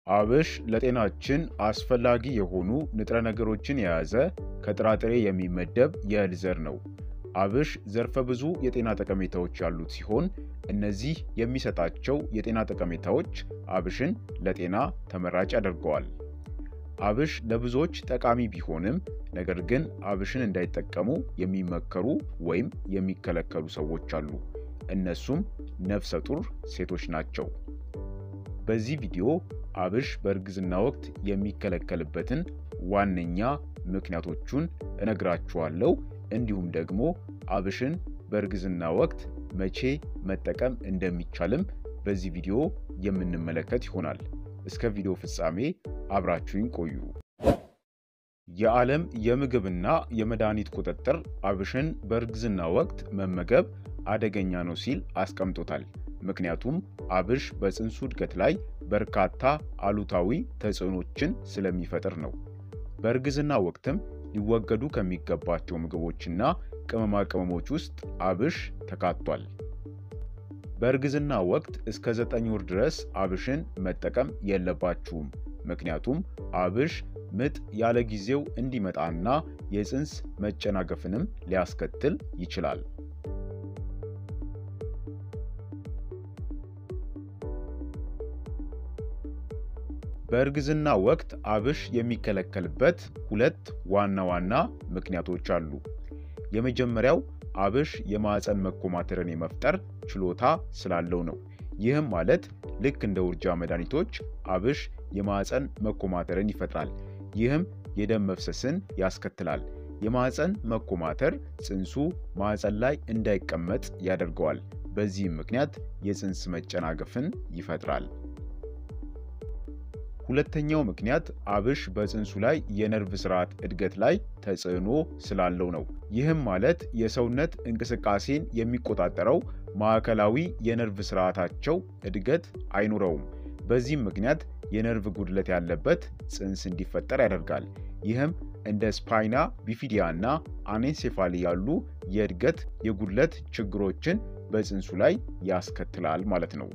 አብሽ ለጤናችን አስፈላጊ የሆኑ ንጥረ ነገሮችን የያዘ ከጥራጥሬ የሚመደብ የእህል ዘር ነው። አብሽ ዘርፈ ብዙ የጤና ጠቀሜታዎች ያሉት ሲሆን እነዚህ የሚሰጣቸው የጤና ጠቀሜታዎች አብሽን ለጤና ተመራጭ ያደርገዋል። አብሽ ለብዙዎች ጠቃሚ ቢሆንም ነገር ግን አብሽን እንዳይጠቀሙ የሚመከሩ ወይም የሚከለከሉ ሰዎች አሉ። እነሱም ነፍሰ ጡር ሴቶች ናቸው። በዚህ ቪዲዮ አብሽ በእርግዝና ወቅት የሚከለከልበትን ዋነኛ ምክንያቶቹን እነግራችኋለሁ። እንዲሁም ደግሞ አብሽን በእርግዝና ወቅት መቼ መጠቀም እንደሚቻልም በዚህ ቪዲዮ የምንመለከት ይሆናል። እስከ ቪዲዮ ፍጻሜ አብራችሁኝ ቆዩ። የዓለም የምግብና የመድኃኒት ቁጥጥር አብሽን በእርግዝና ወቅት መመገብ አደገኛ ነው ሲል አስቀምጦታል። ምክንያቱም አብሽ በፅንሱ እድገት ላይ በርካታ አሉታዊ ተጽዕኖችን ስለሚፈጥር ነው። በእርግዝና ወቅትም ሊወገዱ ከሚገባቸው ምግቦችና ቅመማ ቅመሞች ውስጥ አብሽ ተካቷል። በእርግዝና ወቅት እስከ ዘጠኝ ወር ድረስ አብሽን መጠቀም የለባችሁም። ምክንያቱም አብሽ ምጥ ያለ ጊዜው እንዲመጣና የፅንስ መጨናገፍንም ሊያስከትል ይችላል። በእርግዝና ወቅት አብሽ የሚከለከልበት ሁለት ዋና ዋና ምክንያቶች አሉ። የመጀመሪያው አብሽ የማዕፀን መኮማተርን የመፍጠር ችሎታ ስላለው ነው። ይህም ማለት ልክ እንደ ውርጃ መድኃኒቶች አብሽ የማዕፀን መኮማተርን ይፈጥራል። ይህም የደም መፍሰስን ያስከትላል። የማዕፀን መኮማተር ፅንሱ ማዕፀን ላይ እንዳይቀመጥ ያደርገዋል። በዚህም ምክንያት የፅንስ መጨናገፍን ይፈጥራል። ሁለተኛው ምክንያት አብሽ በፅንሱ ላይ የነርቭ ስርዓት እድገት ላይ ተጽዕኖ ስላለው ነው። ይህም ማለት የሰውነት እንቅስቃሴን የሚቆጣጠረው ማዕከላዊ የነርቭ ስርዓታቸው እድገት አይኖረውም። በዚህም ምክንያት የነርቭ ጉድለት ያለበት ፅንስ እንዲፈጠር ያደርጋል። ይህም እንደ ስፓይና ቢፊዲያ እና አኔንሴፋሊ ያሉ የእድገት የጉድለት ችግሮችን በፅንሱ ላይ ያስከትላል ማለት ነው።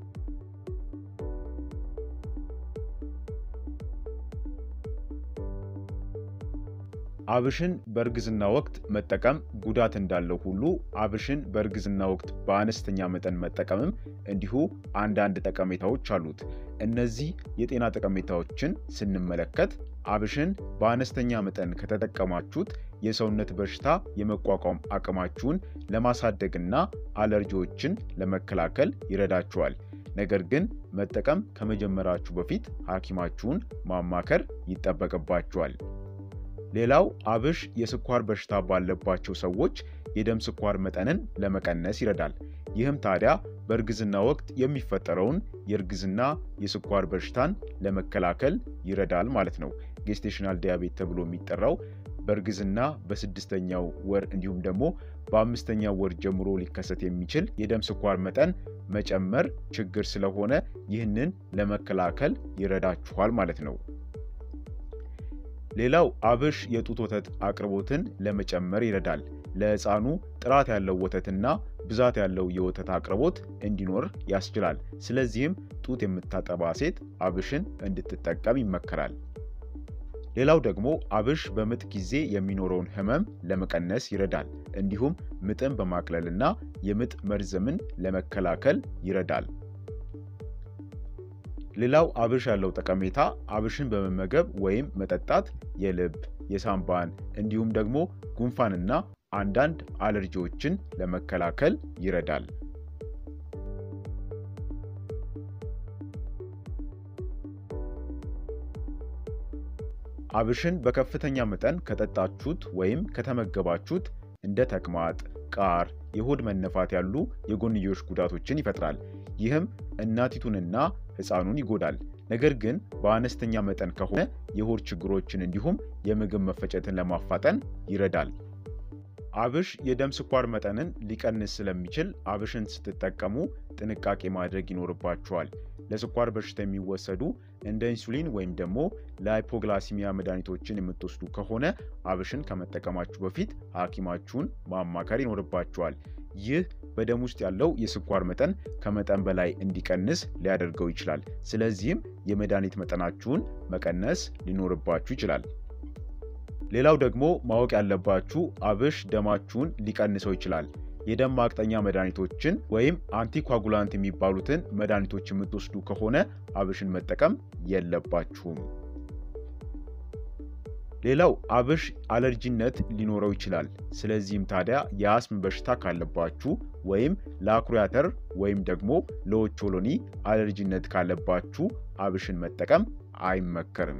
አብሽን በእርግዝና ወቅት መጠቀም ጉዳት እንዳለው ሁሉ አብሽን በእርግዝና ወቅት በአነስተኛ መጠን መጠቀምም እንዲሁ አንዳንድ ጠቀሜታዎች አሉት። እነዚህ የጤና ጠቀሜታዎችን ስንመለከት አብሽን በአነስተኛ መጠን ከተጠቀማችሁት የሰውነት በሽታ የመቋቋም አቅማችሁን ለማሳደግና አለርጂዎችን ለመከላከል ይረዳችኋል። ነገር ግን መጠቀም ከመጀመራችሁ በፊት ሐኪማችሁን ማማከር ይጠበቅባችኋል። ሌላው አብሽ የስኳር በሽታ ባለባቸው ሰዎች የደም ስኳር መጠንን ለመቀነስ ይረዳል። ይህም ታዲያ በእርግዝና ወቅት የሚፈጠረውን የእርግዝና የስኳር በሽታን ለመከላከል ይረዳል ማለት ነው። ጌስቴሽናል ዲያቤት ተብሎ የሚጠራው በእርግዝና በስድስተኛው ወር እንዲሁም ደግሞ በአምስተኛው ወር ጀምሮ ሊከሰት የሚችል የደም ስኳር መጠን መጨመር ችግር ስለሆነ ይህንን ለመከላከል ይረዳችኋል ማለት ነው። ሌላው አብሽ የጡት ወተት አቅርቦትን ለመጨመር ይረዳል። ለሕፃኑ ጥራት ያለው ወተትና ብዛት ያለው የወተት አቅርቦት እንዲኖር ያስችላል። ስለዚህም ጡት የምታጠባ ሴት አብሽን እንድትጠቀም ይመከራል። ሌላው ደግሞ አብሽ በምጥ ጊዜ የሚኖረውን ህመም ለመቀነስ ይረዳል። እንዲሁም ምጥን በማቅለልና የምጥ መርዘምን ለመከላከል ይረዳል። ሌላው አብሽ ያለው ጠቀሜታ አብሽን በመመገብ ወይም መጠጣት የልብ፣ የሳምባን እንዲሁም ደግሞ ጉንፋንና አንዳንድ አለርጂዎችን ለመከላከል ይረዳል። አብሽን በከፍተኛ መጠን ከጠጣችሁት ወይም ከተመገባችሁት እንደ ተቅማጥ፣ ቃር፣ የሆድ መነፋት ያሉ የጎንዮሽ ጉዳቶችን ይፈጥራል። ይህም እናቲቱንና ሕፃኑን ይጎዳል። ነገር ግን በአነስተኛ መጠን ከሆነ የሆድ ችግሮችን እንዲሁም የምግብ መፈጨትን ለማፋጠን ይረዳል። አብሽ የደም ስኳር መጠንን ሊቀንስ ስለሚችል አብሽን ስትጠቀሙ ጥንቃቄ ማድረግ ይኖርባችኋል። ለስኳር በሽታ የሚወሰዱ እንደ ኢንሱሊን ወይም ደግሞ ለሃይፖግላሲሚያ መድኃኒቶችን የምትወስዱ ከሆነ አብሽን ከመጠቀማችሁ በፊት ሐኪማችሁን ማማከር ይኖርባችኋል። ይህ በደም ውስጥ ያለው የስኳር መጠን ከመጠን በላይ እንዲቀንስ ሊያደርገው ይችላል። ስለዚህም የመድኃኒት መጠናችሁን መቀነስ ሊኖርባችሁ ይችላል። ሌላው ደግሞ ማወቅ ያለባችሁ አብሽ ደማችሁን ሊቀንሰው ይችላል። የደም ማቅጠኛ መድኃኒቶችን ወይም አንቲኳጉላንት የሚባሉትን መድኃኒቶች የምትወስዱ ከሆነ አብሽን መጠቀም የለባችሁም። ሌላው አብሽ አለርጂነት ሊኖረው ይችላል። ስለዚህም ታዲያ የአስም በሽታ ካለባችሁ ወይም ለአኩሪ አተር ወይም ደግሞ ለኦቾሎኒ አለርጂነት ካለባችሁ አብሽን መጠቀም አይመከርም።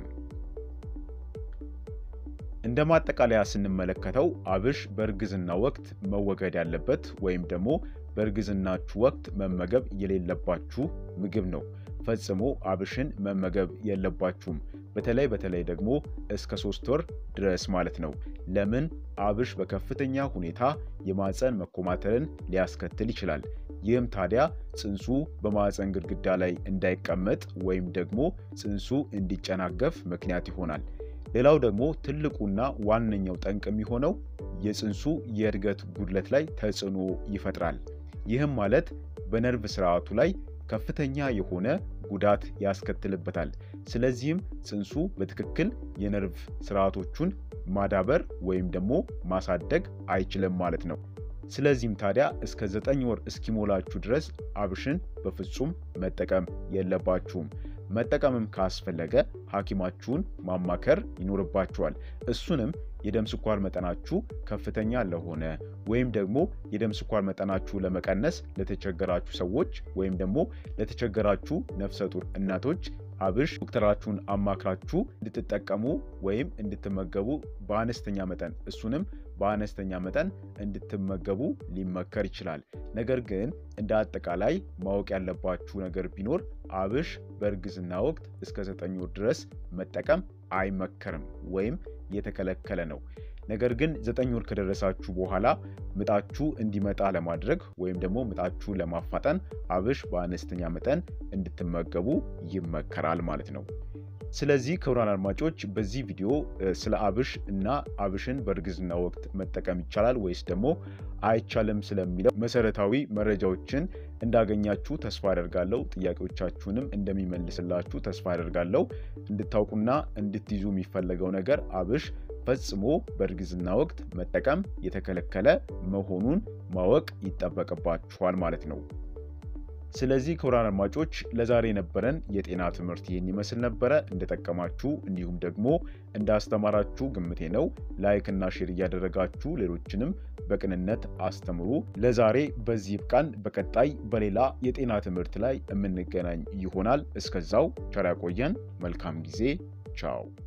እንደ ማጠቃለያ ስንመለከተው አብሽ በእርግዝና ወቅት መወገድ ያለበት ወይም ደግሞ በእርግዝናችሁ ወቅት መመገብ የሌለባችሁ ምግብ ነው። ፈጽሞ አብሽን መመገብ የለባችሁም። በተለይ በተለይ ደግሞ እስከ ሶስት ወር ድረስ ማለት ነው። ለምን? አብሽ በከፍተኛ ሁኔታ የማፀን መኮማተርን ሊያስከትል ይችላል። ይህም ታዲያ ጽንሱ በማፀን ግድግዳ ላይ እንዳይቀመጥ ወይም ደግሞ ጽንሱ እንዲጨናገፍ ምክንያት ይሆናል። ሌላው ደግሞ ትልቁና ዋነኛው ጠንቅ የሚሆነው የጽንሱ የእድገት ጉድለት ላይ ተጽዕኖ ይፈጥራል። ይህም ማለት በነርቭ ስርዓቱ ላይ ከፍተኛ የሆነ ጉዳት ያስከትልበታል። ስለዚህም ጽንሱ በትክክል የነርቭ ስርዓቶቹን ማዳበር ወይም ደግሞ ማሳደግ አይችልም ማለት ነው። ስለዚህም ታዲያ እስከ ዘጠኝ ወር እስኪሞላችሁ ድረስ አብሽን በፍጹም መጠቀም የለባችሁም። መጠቀምም ካስፈለገ ሐኪማችሁን ማማከር ይኖርባችኋል። እሱንም የደም ስኳር መጠናችሁ ከፍተኛ ለሆነ ወይም ደግሞ የደም ስኳር መጠናችሁ ለመቀነስ ለተቸገራችሁ ሰዎች ወይም ደግሞ ለተቸገራችሁ ነፍሰ ጡር እናቶች አብሽ ዶክተራችሁን አማክራችሁ እንድትጠቀሙ ወይም እንድትመገቡ በአነስተኛ መጠን እሱንም በአነስተኛ መጠን እንድትመገቡ ሊመከር ይችላል። ነገር ግን እንደ አጠቃላይ ማወቅ ያለባችሁ ነገር ቢኖር አብሽ በእርግዝና ወቅት እስከ ዘጠኝ ወር ድረስ መጠቀም አይመከርም ወይም የተከለከለ ነው። ነገር ግን ዘጠኝ ወር ከደረሳችሁ በኋላ ምጣችሁ እንዲመጣ ለማድረግ ወይም ደግሞ ምጣችሁ ለማፋጠን አብሽ በአነስተኛ መጠን እንድትመገቡ ይመከራል ማለት ነው። ስለዚህ ክቡራን አድማጮች በዚህ ቪዲዮ ስለ አብሽ እና አብሽን በእርግዝና ወቅት መጠቀም ይቻላል ወይስ ደግሞ አይቻልም ስለሚለው መሰረታዊ መረጃዎችን እንዳገኛችሁ ተስፋ አደርጋለሁ። ጥያቄዎቻችሁንም እንደሚመልስላችሁ ተስፋ አደርጋለሁ። እንድታውቁና እንድትይዙ የሚፈለገው ነገር አብሽ ፈጽሞ በእርግዝና ወቅት መጠቀም የተከለከለ መሆኑን ማወቅ ይጠበቅባችኋል ማለት ነው። ስለዚህ ክቡራን አድማጮች ለዛሬ የነበረን የጤና ትምህርት ይህን ይመስል ነበረ። እንደጠቀማችሁ እንዲሁም ደግሞ እንዳስተማራችሁ ግምቴ ነው። ላይክ እና ሼር እያደረጋችሁ ሌሎችንም በቅንነት አስተምሩ። ለዛሬ በዚህ ይብቃን። በቀጣይ በሌላ የጤና ትምህርት ላይ የምንገናኝ ይሆናል። እስከዛው ቸር ያቆየን። መልካም ጊዜ። ቻው